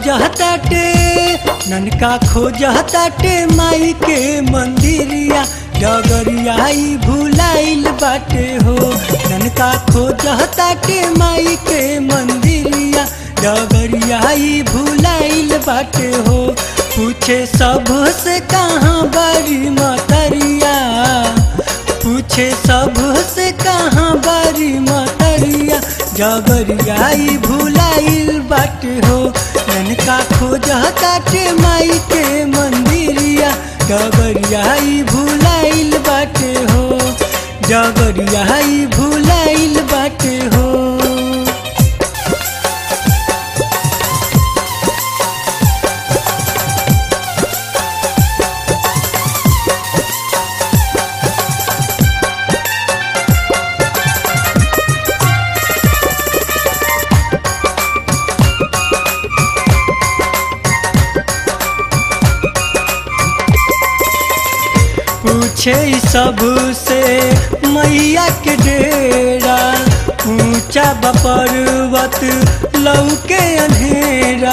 खोजताटे ननका खोजताटे माई के मंदिरिया डगरियाई भुलाइल बाटे हो ननका खोजताटे माई के मंदिरिया डगरियाई भुलाइल बाटे हो पूछे सब से कहाँ बारी मतरिया पूछे सब से कहाँ बारी मतरिया जगरियाई भुलाइल बाटे हो ननका खोजताटे माई के मंदिरिया जगरियाई भुलाइल बाटे हो जगरियाई भुलाइल बाटे हो पूछे सब से मैया के डेरा ऊंचा बपर्वत लौके अंधेरा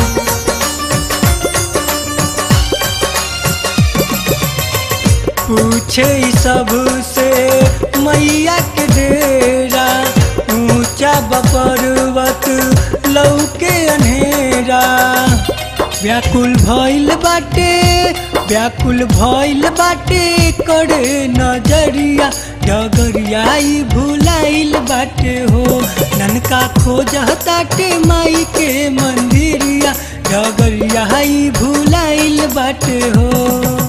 पूछे सब से मैया के डेरा ऊंचा बपर्वत लौके अंधेरा व्याकुल भइल बाटे व्याकुल भइल बाटे करे नजरिया डगरियाई भुलाइल बाटे हो ननका खोजताटे माई के मंदिरिया डगरियाई भुलाइल बाटे हो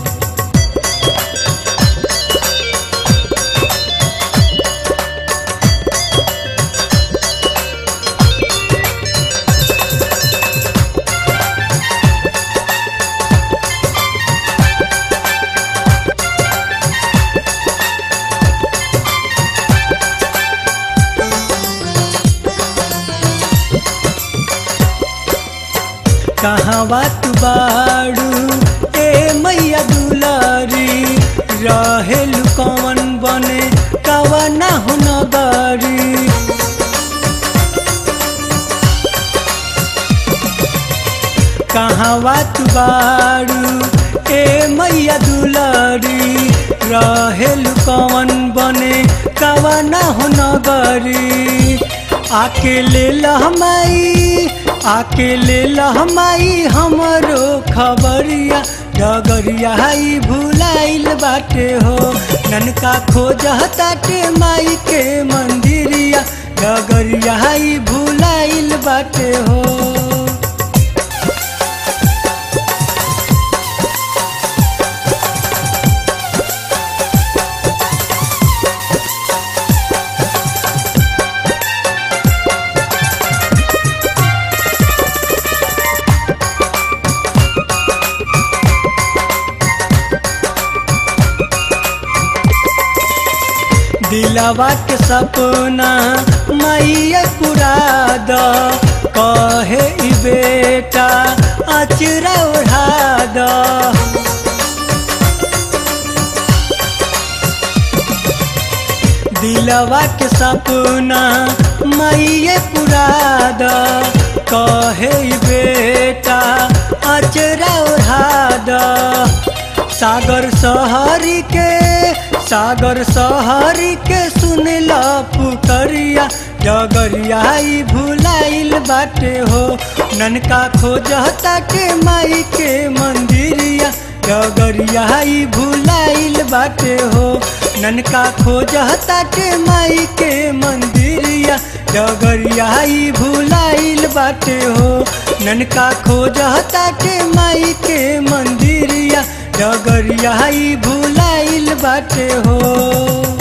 कहवा तू बाड़ू ए मैया दुलारी रहेलु कवन बने कवना हो नगरी कहवा तू बाड़ू ए मैया दुलारी रहेलु कवन बने कवना हो नगरी आके ले लहमाई आके ले लहमाई हमरो खबरिया डगरियाई भुलाइल बाटे हो ननका खोजताटे माई के मंदिरिया डगरियाई भुलाइल बाटे हो दिलवा के सपना मैया पुरा द कहे ई बेटा अचरा ओढ़ा द दिलवा के सपना मैया पुरा द कहे ई बेटा अचरा ओढ़ा द सागर सहरी के सागर सहरी के सुनला पुकरिया डगरियाई भुलाइल बाटे हो ननका खोजता के माई के मंदिरिया डगरियाई भुलाइल बाटे हो ननका खोजता के माई के मंदिरिया डगरियाई भुलाइल बाटे हो ननका खोजता के माई के मंदिरिया डगरियाई भुलाइल बाटे हो